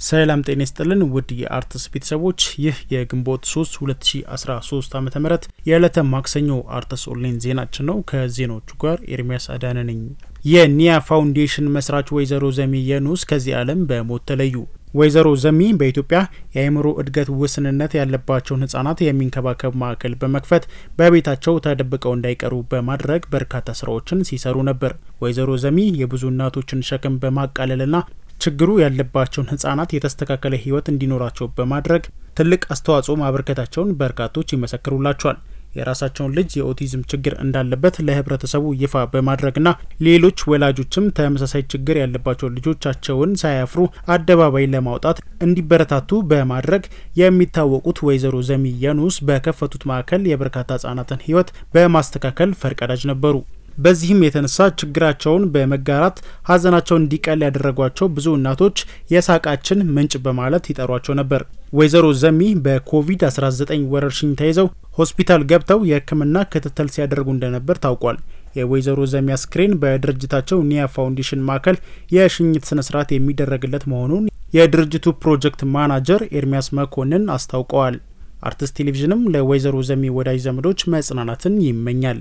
ሰላም ጤና ይስጥልን ውድ የአርትስ ቤተሰቦች ይህ የግንቦት 3 2013 ዓ ም የዕለተ ማክሰኞ አርትስ ኦንላይን ዜናችን ነው። ከዜናዎቹ ጋር ኤርሚያስ አዳነ ነኝ። የኒያ ፋውንዴሽን መስራች ወይዘሮ ዘሚ የኑስ ከዚህ ዓለም በሞት ተለዩ። ወይዘሮ ዘሚ በኢትዮጵያ የአእምሮ እድገት ውስንነት ያለባቸውን ህጻናት የሚንከባከብ ማዕከል በመክፈት በቤታቸው ተደብቀው እንዳይቀሩ በማድረግ በርካታ ስራዎችን ሲሰሩ ነበር። ወይዘሮ ዘሚ የብዙ እናቶችን ሸክም በማቃለልና ችግሩ ያለባቸውን ህጻናት የተስተካከለ ህይወት እንዲኖራቸው በማድረግ ትልቅ አስተዋጽኦ ማበርከታቸውን በርካቶች ይመሰክሩላቸዋል። የራሳቸውን ልጅ የኦቲዝም ችግር እንዳለበት ለህብረተሰቡ ይፋ በማድረግና ሌሎች ወላጆችም ተመሳሳይ ችግር ያለባቸው ልጆቻቸውን ሳያፍሩ አደባባይ ለማውጣት እንዲበረታቱ በማድረግ የሚታወቁት ወይዘሮ ዘሚ የኑስ በከፈቱት ማዕከል የበርካታ ህጻናትን ህይወት በማስተካከል ፈርቀዳጅ ነበሩ። በዚህም የተነሳ ችግራቸውን በመጋራት ሀዘናቸውን እንዲቀል ያደረጓቸው ብዙ እናቶች የሳቃችን ምንጭ በማለት ይጠሯቸው ነበር። ወይዘሮ ዘሚ በኮቪድ-19 ወረርሽኝ ተይዘው ሆስፒታል ገብተው የሕክምና ክትትል ሲያደርጉ እንደነበር ታውቋል። የወይዘሮ ዘሚ አስክሬን በድርጅታቸው ኒያ ፋውንዴሽን ማዕከል የሽኝት ስነ ስርዓት የሚደረግለት መሆኑን የድርጅቱ ፕሮጀክት ማናጀር ኤርሚያስ መኮንን አስታውቀዋል። አርትስ ቴሌቪዥንም ለወይዘሮ ዘሚ ወዳጅ ዘመዶች መጽናናትን ይመኛል።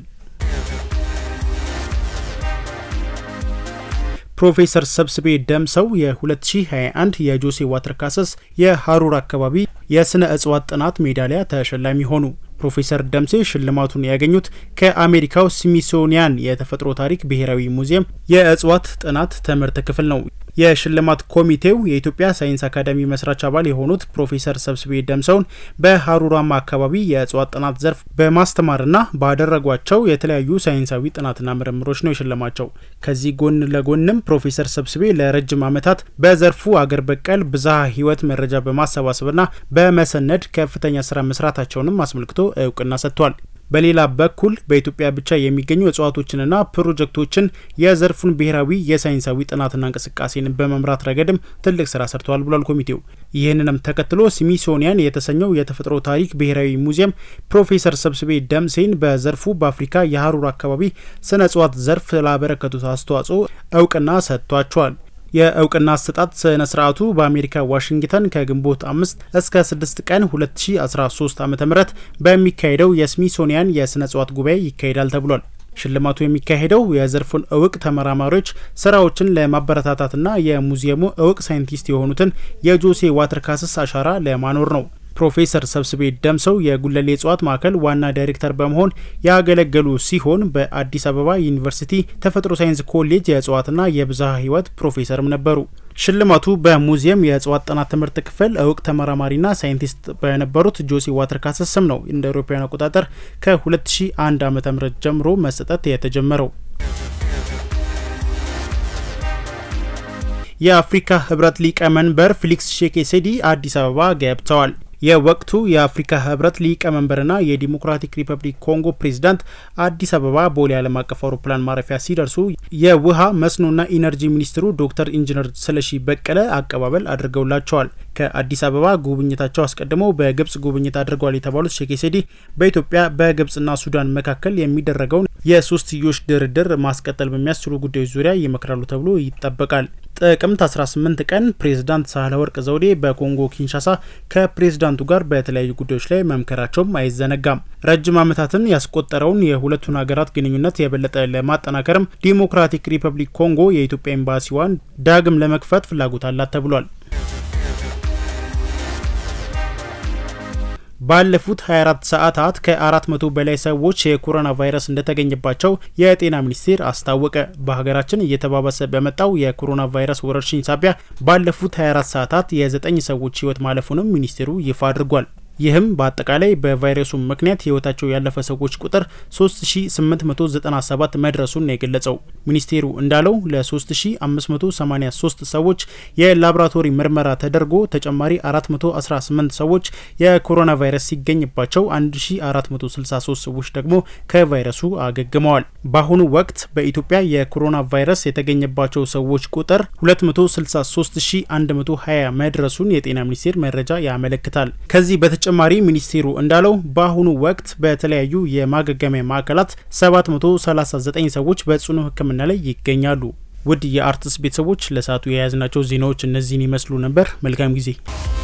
ፕሮፌሰር ሰብስቤ ደምሰው የ2021 የጆሴ ዋተር ካሰስ የሀሩር አካባቢ የስነ እጽዋት ጥናት ሜዳሊያ ተሸላሚ ሆኑ። ፕሮፌሰር ደምሴ ሽልማቱን ያገኙት ከአሜሪካው ስሚሶኒያን የተፈጥሮ ታሪክ ብሔራዊ ሙዚየም የእጽዋት ጥናት ትምህርት ክፍል ነው። የሽልማት ኮሚቴው የኢትዮጵያ ሳይንስ አካዳሚ መስራች አባል የሆኑት ፕሮፌሰር ሰብስቤ ደምሰውን በሀሩራማ አካባቢ የእጽዋት ጥናት ዘርፍ በማስተማርና ባደረጓቸው የተለያዩ ሳይንሳዊ ጥናትና ምርምሮች ነው የሸለማቸው። ከዚህ ጎን ለጎንም ፕሮፌሰር ሰብስቤ ለረጅም ዓመታት በዘርፉ አገር በቀል ብዝሃ ሕይወት መረጃ በማሰባሰብና በመሰነድ ከፍተኛ ስራ መስራታቸውንም አስመልክቶ እውቅና ሰጥቷል። በሌላ በኩል በኢትዮጵያ ብቻ የሚገኙ እጽዋቶችንና ፕሮጀክቶችን የዘርፉን ብሔራዊ የሳይንሳዊ ጥናትና እንቅስቃሴን በመምራት ረገድም ትልቅ ስራ ሰርተዋል ብሏል ኮሚቴው። ይህንንም ተከትሎ ስሚሶኒያን የተሰኘው የተፈጥሮ ታሪክ ብሔራዊ ሙዚየም ፕሮፌሰር ሰብስቤ ደምሴን በዘርፉ በአፍሪካ የሀሩር አካባቢ ስነ እጽዋት ዘርፍ ላበረከቱት አስተዋጽኦ እውቅና ሰጥቷቸዋል። የእውቅና አሰጣጥ ስነ ስርዓቱ በአሜሪካ ዋሽንግተን ከግንቦት አምስት እስከ ስድስት ቀን 2013 ዓ ም በሚካሄደው የስሚሶኒያን የስነ እጽዋት ጉባኤ ይካሄዳል ተብሏል። ሽልማቱ የሚካሄደው የዘርፉን እውቅ ተመራማሪዎች ስራዎችን ለማበረታታትና የሙዚየሙ እውቅ ሳይንቲስት የሆኑትን የጆሴ ዋተር ካሰስ አሻራ ለማኖር ነው። ፕሮፌሰር ሰብስቤ ደምሰው የጉለሌ እጽዋት ማዕከል ዋና ዳይሬክተር በመሆን ያገለገሉ ሲሆን በአዲስ አበባ ዩኒቨርሲቲ ተፈጥሮ ሳይንስ ኮሌጅ የእጽዋትና የብዝሃ ሕይወት ፕሮፌሰርም ነበሩ። ሽልማቱ በሙዚየም የእጽዋት ጥናት ትምህርት ክፍል እውቅ ተመራማሪና ሳይንቲስት በነበሩት ጆሴ ዋተር ካሰስ ስም ነው እንደ አውሮፓውያን አቆጣጠር ከ2001 ዓ.ም ጀምሮ መሰጠት የተጀመረው። የአፍሪካ ህብረት ሊቀመንበር ፌሊክስ ሼኬሴዲ አዲስ አበባ ገብተዋል። የወቅቱ የአፍሪካ ህብረት ሊቀመንበርና የዲሞክራቲክ ሪፐብሊክ ኮንጎ ፕሬዚዳንት አዲስ አበባ ቦሌ ዓለም አቀፍ አውሮፕላን ማረፊያ ሲደርሱ የውሃ መስኖና ኢነርጂ ሚኒስትሩ ዶክተር ኢንጂነር ስለሺ በቀለ አቀባበል አድርገውላቸዋል። ከአዲስ አበባ ጉብኝታቸው አስቀድመው በግብጽ ጉብኝት አድርገዋል የተባሉት ሼኬሴዲ በኢትዮጵያ በግብጽና ሱዳን መካከል የሚደረገውን የሶስትዮሽ ድርድር ማስቀጠል በሚያስችሉ ጉዳዮች ዙሪያ ይመክራሉ ተብሎ ይጠበቃል። ጥቅምት 18 ቀን ፕሬዝዳንት ሳህለወርቅ ዘውዴ በኮንጎ ኪንሻሳ ከፕሬዝዳንቱ ጋር በተለያዩ ጉዳዮች ላይ መምከራቸውም አይዘነጋም። ረጅም ዓመታትን ያስቆጠረውን የሁለቱን ሀገራት ግንኙነት የበለጠ ለማጠናከርም ዲሞክራቲክ ሪፐብሊክ ኮንጎ የኢትዮጵያ ኤምባሲዋን ዳግም ለመክፈት ፍላጎት አላት ተብሏል። ባለፉት 24 ሰዓታት ከ400 በላይ ሰዎች የኮሮና ቫይረስ እንደተገኘባቸው የጤና ሚኒስቴር አስታወቀ። በሀገራችን እየተባባሰ በመጣው የኮሮና ቫይረስ ወረርሽኝ ሳቢያ ባለፉት 24 ሰዓታት የ9 ሰዎች ሕይወት ማለፉንም ሚኒስቴሩ ይፋ አድርጓል። ይህም በአጠቃላይ በቫይረሱ ምክንያት ህይወታቸው ያለፈ ሰዎች ቁጥር 3897 መድረሱን ነው የገለጸው። ሚኒስቴሩ እንዳለው ለ3583 ሰዎች የላቦራቶሪ ምርመራ ተደርጎ ተጨማሪ 418 ሰዎች የኮሮና ቫይረስ ሲገኝባቸው 1463 ሰዎች ደግሞ ከቫይረሱ አገግመዋል። በአሁኑ ወቅት በኢትዮጵያ የኮሮና ቫይረስ የተገኘባቸው ሰዎች ቁጥር 263120 መድረሱን የጤና ሚኒስቴር መረጃ ያመለክታል። ከዚህ በተጨማሪ ሚኒስቴሩ እንዳለው በአሁኑ ወቅት በተለያዩ የማገገሚያ ማዕከላት 739 ሰዎች በጽኑ ሕክምና ላይ ይገኛሉ። ውድ የአርትስ ቤተሰቦች ለሰዓቱ የያዝናቸው ዜናዎች እነዚህን ይመስሉ ነበር። መልካም ጊዜ